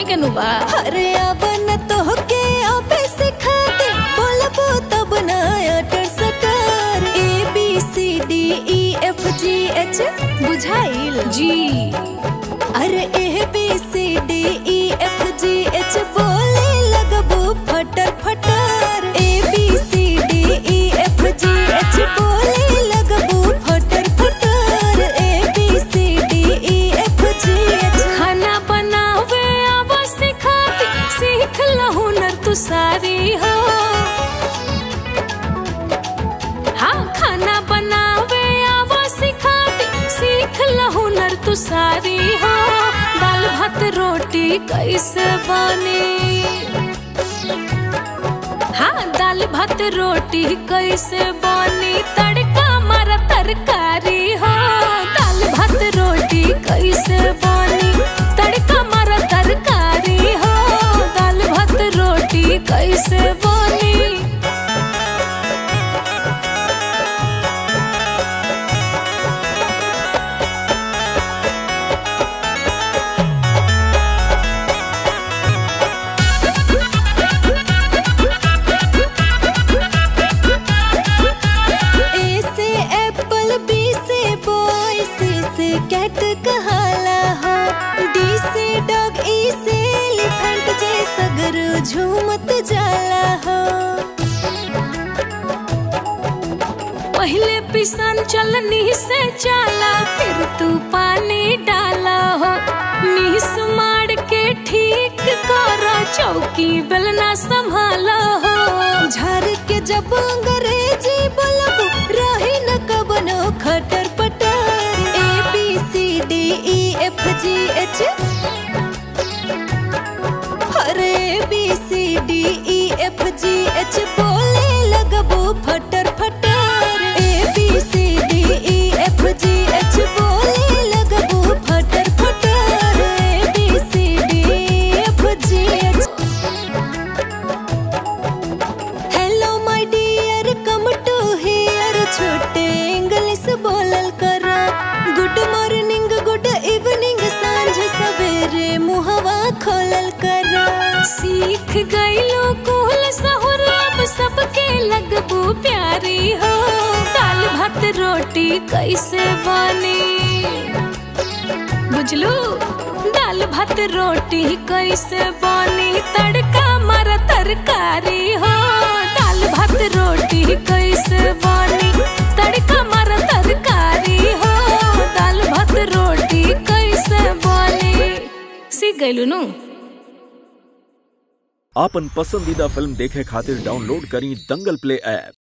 बने के नु बा अरे अब न तो के अबे सिखा दे बोलबो तब ना अटर सटर A B C D E F G H बुझाइल जी अरे A B C D E F G H बोले लगबो फटर फटर A B C D E F G H बोले लगबो फटर फटर A B C D E F G H खाना बनावे आवा सिखाती सीख ला हुनर तू सारी हो हाँ खाना बनावे आवा सिखाती सीख ला हुनर तू सारी हो दाल भात रोटी कैसे बनी हाँ दाल भात रोटी कैसे बनी तड़का मारा तरकारी हो दाल भात रोटी कैसे बनी तड़का मारा तरकारी हो दाल भात रोटी कैसे बनी ए से एप्पल बी से बॉय सी से कैट कहाला हो डी से डॉग ई से एलिफेंट जे सगर झूमत जाला हो पहले पिसान चलनी से चाला फिर तू पानी डाला हो नीस मार के ठीक कर चौकी बेलना संभाला हो झर के जब अंग्रेजी बोलब रही न कबनो खटर पटर A B C D E F G H अरे B C D E F G H बोले लगबो फटर फटर A B C D E F G H बोले लगबो फटर फटर A B C D F G H hello my dear come to here छोटे इंग्लिश बोलल करा गुड मॉर्निंग गुड इवनिंग सांझ सवेरे मुहवा खोलल करा सीख गईलो कुल सहुर अब सबके लगबू प्यारी हो दाल भात रोटी कैसे बनी बुझलू दाल भात रोटी कैसे बनी तड़का मारा तरकारी हो दाल भात रोटी कैसे बनी तड़का मारा तरकारी हो दाल भात रोटी कैसे बनी सीख गईलू नु आपन पसंदीदा फिल्म देखे खातिर डाउनलोड करी दंगल प्ले ऐप